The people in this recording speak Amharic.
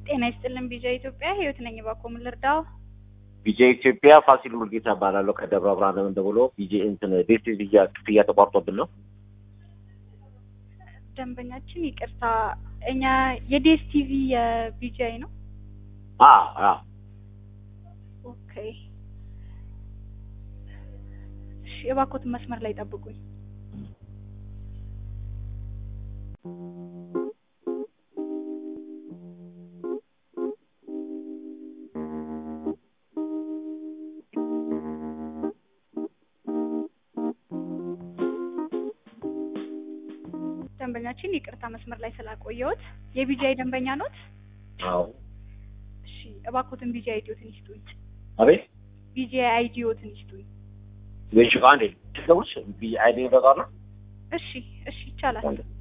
ጤና ይስጥልን ቢጃ ኢትዮጵያ ህይወት ነኝ። እባክዎ ምን ልርዳው? ቢጄ ኢትዮጵያ ፋሲል ሙልጌታ እባላለሁ ከደብረ ብርሃን ነው የምደውለው። ቢጄ እንትን ዴስቲ ክፍያ ክፍያ ተቋርጦብን ነው። ደንበኛችን ይቅርታ፣ እኛ የዴስ ቲቪ የቢጃይ ነው። አ አ ኦኬ እሺ፣ እባክዎትን መስመር ላይ ጠብቁኝ። ደንበኛችን ይቅርታ መስመር ላይ ስላቆየሁት። የቢጃይ ደንበኛ ኖት? አዎ እሺ፣ እባክዎትን ቢጃይ አይዲዎትን ይስጡኝ። አቤት ቢጃይ አይዲዎትን ይስጡኝ። ወይሽ አንዴ ትገቡሽ ቢ አይዲ በቃ ነው እሺ፣ እሺ ይቻላል።